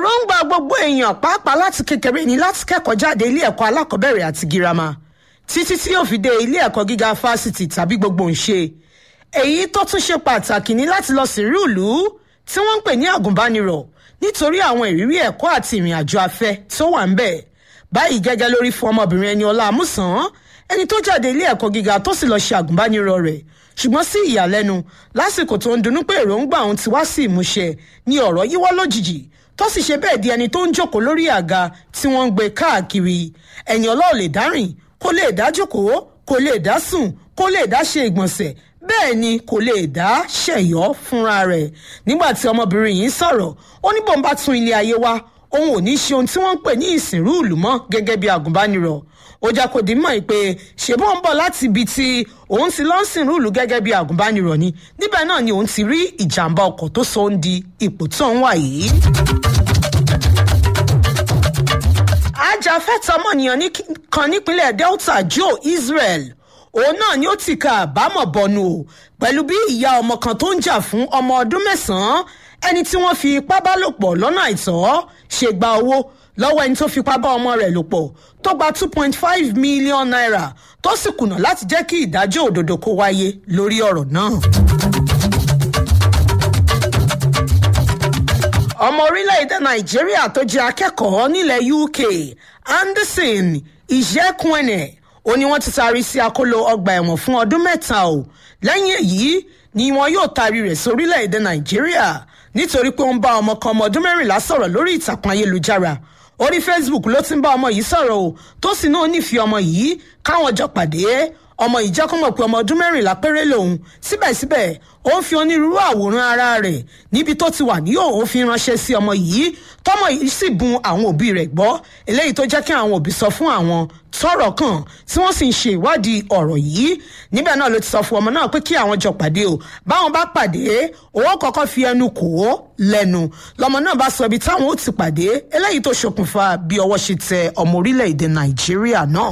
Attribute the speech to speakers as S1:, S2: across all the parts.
S1: èròǹgbà gbogbo èèyàn pàápàá láti kékeré ni láti kẹ́kọ̀ọ́ jáde ilé ẹ̀kọ́ alákọ̀ọ́bẹ̀rẹ̀ àti girama títí tí yóò fi dé ilé ẹ̀kọ́ gíga fásitì tàbí gbogbo ńṣe èyí tó tún ṣe pàtàkì ní láti lọ sí ìlú tí wọ́n ń pè ní àgùnbánirọ̀ nítorí àwọn ìrírí ẹ̀kọ́ àti ìrìn àjò afẹ́ tó wà ń bẹ̀ báyìí gẹ́gẹ́ lórí fún ọmọbìnrin ẹni ọlá amúsàn ẹni tó jáde ilé ẹ̀kọ́ gíga tó sì lọ ṣe àgùnbánirọ̀ rẹ̀ ṣùgbọ́n sí ìyàlẹ́nu lásìkò tó ń dunnú pé èròǹgbà òun ti wá sí ìmúṣẹ ni ọ̀rọ̀ yíwọ́ lójijì tó sì ṣe bẹ́ẹ̀ di ẹni tó ń jókòó lórí àga tí wọ́n ń gbé káàkiri ẹ̀yìn ọlọ́ọ̀ lè dárìn kó lè dá jókòó kó lè dá sùn kó lè dá ṣe ìgbọ̀nsẹ̀ bẹ́ẹ̀ ni kò lè dá ṣẹ̀yọ́ fúnra rẹ̀ nígbà tí ọmọbìnrin yìí ń sọ̀rọ̀ ó ní bóun bá tún ilé ayé wá òun ò ní ṣe ohun tí wọ́n ń pè ní ìsìnrú ìlú mọ́ gẹ́gẹ́ bí agùnbánirọ̀ ó já kò dín mọ́ pé ṣèbó ń bọ̀ láti ibi tí òun ti lọ́ọ́ sìnrú ìlú gẹ́gẹ́ bí agùnbánirọ̀ ni níbẹ̀ náà ni òun ti rí ìjàmbá ọkọ̀ tó so ń di ipò tó ń wà yìí. ajàfẹ́tọ̀ ọmọnìyàn kan nípínlẹ̀ delta joe israel òun náà ni ó ti ka àbámọ̀ bọnu o pẹ̀lú bí ìyá ọmọ kan tó ń jà fún ọmọ ọdún mẹ́sàn-án ẹni tí wọ́n fi ipá bá lò pọ̀ lọ́nà àìtọ́ ṣe gba owó lọ́wọ́ ẹni tó fipá bá ọmọ rẹ̀ lò pọ̀ tó gba two point five million naira tó sì kùnà láti jẹ́ kí ìdájọ́ òdodo kó wáyé lórí ọ̀rọ̀ náà. ọmọ orílẹ̀-èdè nàìjíríà tó jẹ́ akẹ́kọ̀ọ́ nílẹ̀ uk anderson ìṣẹ́kùnẹ̀ ó ní wọ́n ti taari sí akóló ọgbà ẹ̀wọ̀n fún ọdún mẹ́ta o lẹ́yìn èyí ni wọn yóò taari rẹ̀ sórílẹ̀-èdè nàìjíríà nítorí pé ó ń bá ọmọ kan ọmọ ọdún mẹ́rìnlá sọ̀rọ̀ lórí ìtàkùn ayélujára orí facebook ló ti ń bá ọmọ yìí sọ̀rọ̀ o tó sì náà nífẹ̀ẹ́ ọmọ yìí káwọn jọ pàdé ọmọ yìí jẹ́ kó mọ̀ pé ọmọ ọdún mẹ́rìnlá péré lòun síbẹ̀síbẹ̀ ó ń fi onírúurú àwòrán ara rẹ̀ níbi tó ti wà ní òun fi ránṣẹ́ sí ọmọ yìí tọmọ yìí sì bun àwọn òbí rẹ̀ gbọ́ eléyìí tó jẹ́ kí àwọn òbí sọ fún àwọn tọrọ kan tí wọ́n sì ń ṣe ìwádìí ọ̀rọ̀ yìí níbẹ̀ náà ló ti sọ fún ọmọ náà pé kí àwọn jọ pàdé o báwọn bá pàdé owó kọ́kọ́ fi ẹnu kò ó lẹ́nu lọmọ náà bá sọ ibi táwọn ó ti pàdé eléyìí tó ṣokùnfà bí ọwọ́ ṣe tẹ ọmọ orílẹ̀-èdè nàìjíríà náà.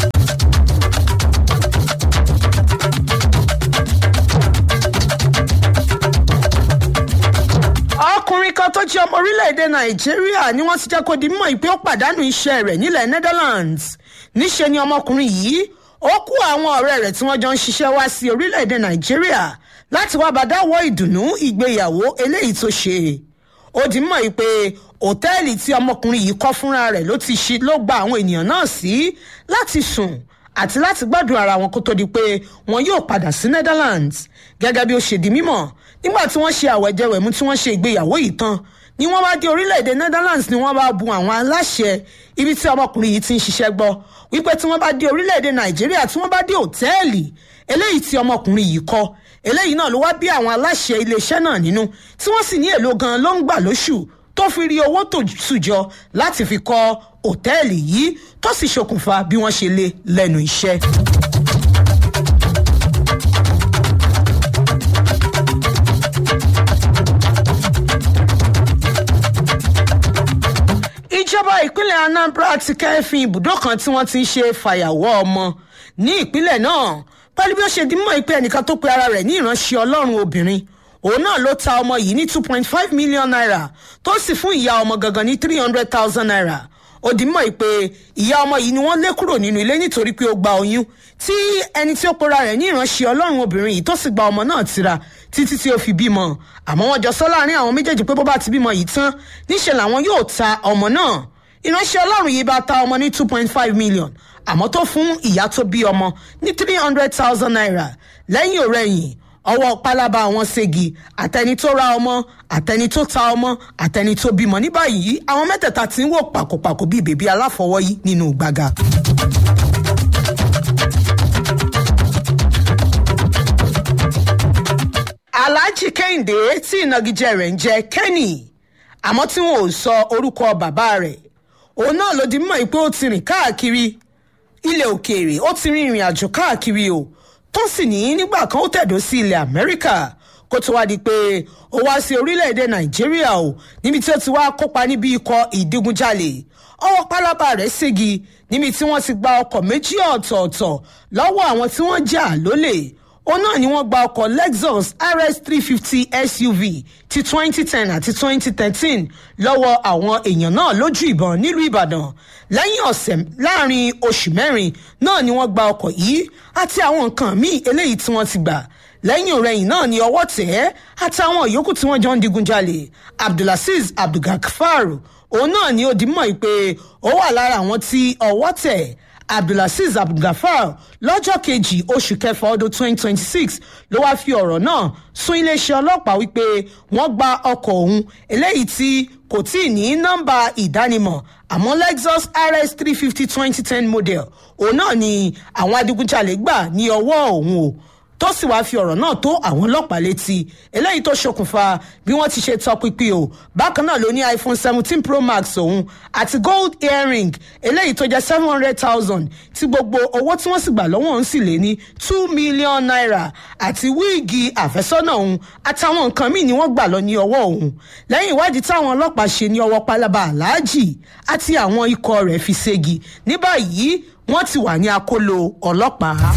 S1: ọkùnrin kan tó jẹ́ ọmọ orílẹ̀-èdè nàìjíríà ni wọ́n ti jẹ́ kó di mímọ̀ ìpé ó pàdánù iṣẹ́ rẹ̀ nílẹ̀ netherlands níṣẹ́ ni ọmọkùnrin yìí ó kó àwọn ọ̀rẹ́ rẹ̀ tí wọ́n jọ ń ṣiṣẹ́ wá sí orílẹ̀-èdè nàìjíríà láti wá bá dáwọ́ ìdùnnú ìgbéyàwó eléyìí tó ṣe ó di mímọ̀ ìpè òtẹ́ẹ̀lì tí ọmọkùnrin yìí kọ́ fúnra rẹ̀ ló ti ṣí ló gba àwọn ènìyàn náà sí láti sùn àti láti gbádùn ara wọn kó tó di pé wọn yóò padà sí netherlands gẹ́gẹ́ bí ó ṣe di mímọ̀ nígbà tí wọ́n ṣe àwẹ̀jẹwẹ̀mú tí wọ́n ṣe ìgbéyàwó yìí tán ni wọ́n bá dé orílẹ̀-èdè netherlands ni wọ́n bá bu àwọn aláṣẹ ibi tí ọmọkùnrin yìí ti ń ṣiṣẹ́ gbọ́ wípé tí wọ́n bá dé orílẹ̀-èdè nàìjíríà tí wọ́n bá dé òtẹ́ẹ̀lì eléyìí tí ọmọkùnrin yìí kọ́ eléyìí náà ló wá bí àwọn aláṣẹ iléeṣẹ́ náà nínú tí wọ́n sì ní èlò gan ló ń gbà lóṣù tó fi rí owó tó sùjọ láti fi kọ́ òtẹ́ẹ̀lì yìí tó sì ṣokùnfà bí wọ́n ṣe lé lẹ́nu iṣẹ́. ìjọba ìpínlẹ̀ anambra ti kẹ́fìn ibùdó kan tí wọ́n ti ń ṣe fàyàwọ́ ọmọ ní ìpínlẹ̀ náà pẹ̀lú bí ó ṣe di mọ́ ìpè ẹnìkan tó pe ara rẹ̀ ní ìránṣẹ́ ọlọ́run obìnrin òun náà ló ta ọmọ yìí ní two point five million naira tó sì fún ìyá ọmọ gangan ní three hundred thousand naira ó di mọ́ ìpè ìyá ọmọ yìí ni wọ́n lé kúrò nínú ilé nítorí pé ó gba oyún tí ẹni tí ó pera rẹ̀ ní ìránṣẹ́ ọlọ́run obìnrin yìí tó sì gba ọmọ náà tira títí tí ó fi bímọ àmọ́ wọ́n jọ sọ láàrin àwọn méjèèjì pé bó bá ti bímọ yìí tán níṣẹ́ làwọn yóò ta ọmọ náà ìránṣẹ́ ọlọ́run yìí bá ta ọmọ ní two point five million àmọ́ tó fún ìyá tó bí ọmọ ní three hundred thousand naira lẹ́yìn òrẹ́yìn ọwọ́ pálábá àwọn ségi àtẹni tó ra ọmọ àtẹni tó ta ọmọ àtẹni tó bímọ ní báyìí àwọn mẹ́tẹ̀ẹ̀ta ti ń wò pàkópàkó bíi bèbí aláfọwọ́yí nínú gbàgà. alhaji kẹ́hìndé tí ìnagijẹ rẹ̀ ń jẹ́ kenny àmọ́ tí wọn ò sọ orúkọ bàbá rẹ̀ òun náà ló di mọ̀ pé ó ti rìn káàkiri ilẹ̀ òkèèrè ó ti rin ìrìn àjò káàkiri o tó sì ní nígbà kan ó tẹ̀dó sí ilẹ̀ amẹ́ríkà kó tó wá di pé ó wá sí orílẹ̀-èdè nàìjíríà o níbi tí ó ti wá kópa níbi ikọ̀ ìdigunjalè ọwọ́ pálábá rẹ̀ ségi níbi tí wọ́n ti gba ọkọ̀ méjì ọ̀tọ̀ọ̀tọ̀ lọ́wọ́ àwọn tí wọ́n jà lólè òun náà ni wọ́n gba ọkọ̀ lexus rs three fifty suv ti twenty ten àti twenty thirteen lọ́wọ́ àwọn èèyàn náà lójú ìbọn nílùú ìbàdàn lẹ́yìn ọ̀sẹ̀ láàrin oṣù mẹ́rin náà ni wọ́n gba ọkọ̀ yìí àti àwọn nǹkan míì eléyìí tí wọ́n ti gbà lẹ́yìn òrẹ́yìn náà ni ọwọ́ tẹ̀ ẹ́ àtàwọn yòókù tí wọ́n jọ ń digunjalè abdulaziz abdulgafar òun náà ni ó di mọ́ pé ó wà lára àwọn tí ọwọ́ tẹ̀ abdulaziz abdulgafar lọ́jọ́ kejì oṣù kẹfà ọdún 2026 ló wáá fi ọ̀rọ̀ náà sún iléeṣẹ́ ọlọ́pàá wípé wọ́n gba ọkọ̀ ọ̀hún eléyìí tí kò tí ì ní nọ́mbà ìdánimọ̀ àmọ́ lexus rs 350 2010 model òun náà ni àwọn adigunjalè gbà ní ọwọ́ òun o tó sì wáá fi ọ̀rọ̀ náà tó àwọn ọlọ́pàá létí eléyìí tó ṣokùnfà bí wọ́n ti ṣe tọpinpin o bákan náà ló ní iphone seventeen pro max òun àti gold earring eléyìí tó jẹ́ seven hundred thousand tí gbogbo owó tí wọ́n sì gbà lọ́wọ́ òun sì lé ní two million naira àti wíìgì àfẹ́sọ́nà òun àtàwọn nǹkan míì ni wọ́n gbà lọ ní ọwọ́ òun lẹ́yìn ìwádìí táwọn ọlọ́pàá ṣe ní ọwọ́ pálábá aláàjì àti àwọn ikọ̀ rẹ̀ fi ségi ní báyìí wọ́n ti wà ní akóló ọlọ́pàá.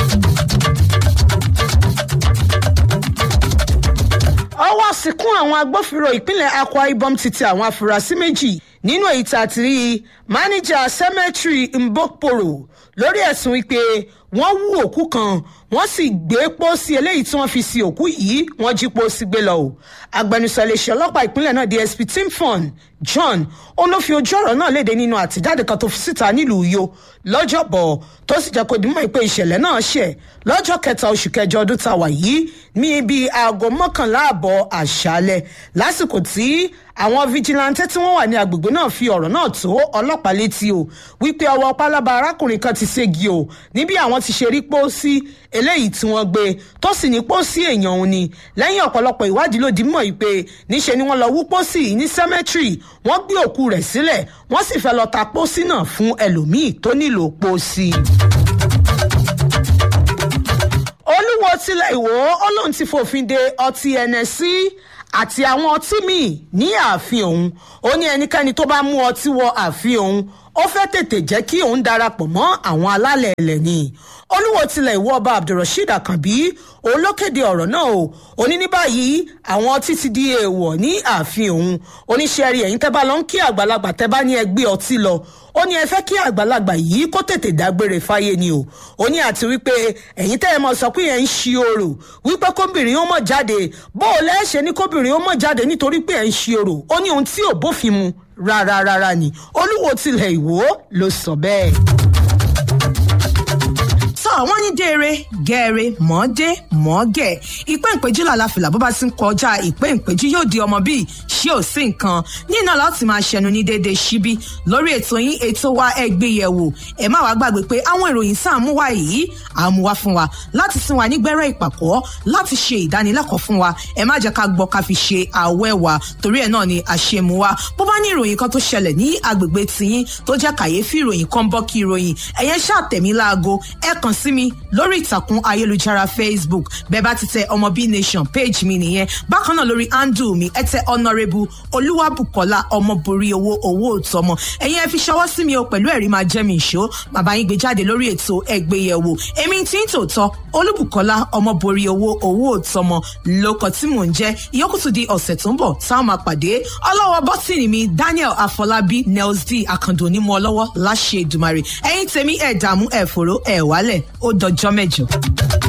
S1: ọwọ́ àsìkún àwọn agbófinró ìpínlẹ̀ akwa ibom ti tẹ àwọn afurasí méjì nínú èyí tá a ti rí máníjà cemetery mbokporo lórí ẹ̀sùn wípé wọ́n wú òkú kan wọ́n sì gbé pósí eléyìí tí wọ́n fi sí òkú yìí wọ́n jí pósí gbé lọ o agbẹnusọ iléeṣẹ́ ọlọ́pàá ìpínlẹ̀ náà dsp timfon john olófin ojú ọ̀rọ̀ náà léde nínú àtijáde kan tó fi síta nílùú uyo lọ́jọ́bọ̀ tó sì jẹ́ kó dimọ̀ pé ìṣẹ̀lẹ̀ náà ṣẹ̀ lọ́jọ́ kẹta oṣù kẹjọ ọdún tá a wà yìí ní ibi aago mọ́kànlá àbọ̀ àṣálẹ̀ lásìkò tí àwọn fijilantẹ́ tí wọ́n wà ní agbègbè náà fi ọ̀rọ̀ náà tó ọlọ́pàá létí o wípé ọwọ́ pálábá arákùnrin kan ti ségi o níbi àwọn ti ṣe rí pósí eléyìí tí wọ́n gbé tó sì ní pósí èèyàn òun ni lẹ́yìn ọ̀pọ̀lọpọ̀ ìwádìí ló di mọ̀ yìí pé níṣe ni wọ́n lọ wú pósí ní cemetery wọ́n gbé òkú rẹ̀ sílẹ̀ wọ́n sì fẹ́ lọ ta pósí náà fún ẹlòmíì tó nílò pósí olúwo tilẹ̀ ìwò olóhùn ti fòfin de ọtí ẹnẹsí àti àwọn ọtí míì ní ààfin òun ó ní ẹnikẹ́ni tó bá mú ọtí wọ ààfin òun ó fẹ́ tètè jẹ́ kí òun darapọ̀ mọ́ àwọn alálẹ̀ ẹ̀lẹ̀ ni olúwo tilẹ̀ ìwọ ọba abdulrasheed akànbí òun ló kéde ọ̀rọ̀ náà o òní ní báyìí àwọn ọtí ti di èèwọ̀ ní ààfin òun oníṣẹ́ rí ẹ̀yìn tẹ́ bá lọ ń kí àgbàlagbà tẹ́ bá ní ẹgbẹ́ ọtí lọ ó ní ẹ fẹ́ kí àgbàlagbà yìí kó tètè dágbére fáyé ni o ó ní àti wípé ẹ̀yin tẹ́ ẹ mọ̀ sọ pé ẹ̀ ń ṣi orò wípé kóbìnrin ó mọ̀ jáde bó o lẹ́ẹ̀ṣẹ̀ ní kóbìnrin ó mọ̀ jáde nítorí pé ẹ̀ ń ṣi orò ó ní ohun tí ò bófin mu rárá rárá ni olúwo tilẹ̀ ìwò ló sọ bẹ́ẹ̀ sọ wọ́n ní déere gẹ́ẹ́rẹ́ mọ́ọ́dé mọ́ọ́gẹ̀ ìpẹ́ ìpẹ́jú làlàfìlà bó bá ti ń kọjá ìpẹ́ ìpẹ́jú yóò di ọmọ bíi ṣé ò sí nǹkan nínú láti máa ṣẹnu ní déédéé síbí lórí ètò yín ètò wa ẹgbẹ́ yẹ̀wò ẹ má wàá gbàgbé pé àwọn ìròyìn sáàmú wa yìí àmú wa fún wa láti sin wa nígbẹ́rẹ́ ìpàkọ́ láti ṣe ìdánilẹ́kọ̀ọ́ fún wa ẹ má jẹ́ ká gbọ́ ká fi ṣe àwẹ́ wa torí ẹ̀ náà ni àṣemú wa bó bá ní ìròyìn kan tó ṣẹlẹ̀ ní agbègbè tiyín tó jẹ́ kàyéfì ìròyìn kan bọ́ kí ìròyìn ẹ̀yẹn ṣàtẹ̀mí láago ẹ kàn sí mi lórí ìtàkùn ayélujára facebook bẹ́ẹ̀ bá ti tẹ ọmọ b nation page mi nìyẹn bákan náà lórí handle mi ẹ tẹ honourable olúwàbùkọ́lá ọmọborí owó owó òtọmọ ẹ̀yin ẹ fi ṣọwọ́ sí mi o pẹ̀lú ẹ̀rí máa jẹ́ mi ìṣó bàbá yín gbé jáde lórí ètò ẹgbẹ́yẹ̀wò èmi tí ń tòótọ́ olúbùkọ́lá ọmọborí owó owó òtọmọ lóko tí mò ń jẹ́ ìyókùtù di ọ̀sẹ̀ tó ń bọ̀ táwọn máa pàdé ọlọ́wọ́ bọ́tìnì mi daniel afọlábí nels d akando onímọ̀ ọlọ́wọ́ láṣẹ ìdùmarè ẹ̀yin tèmi ẹ̀ dààmú ẹ̀ fòró ẹ̀ wálẹ̀ ó dọjọ́ mẹ́jọ.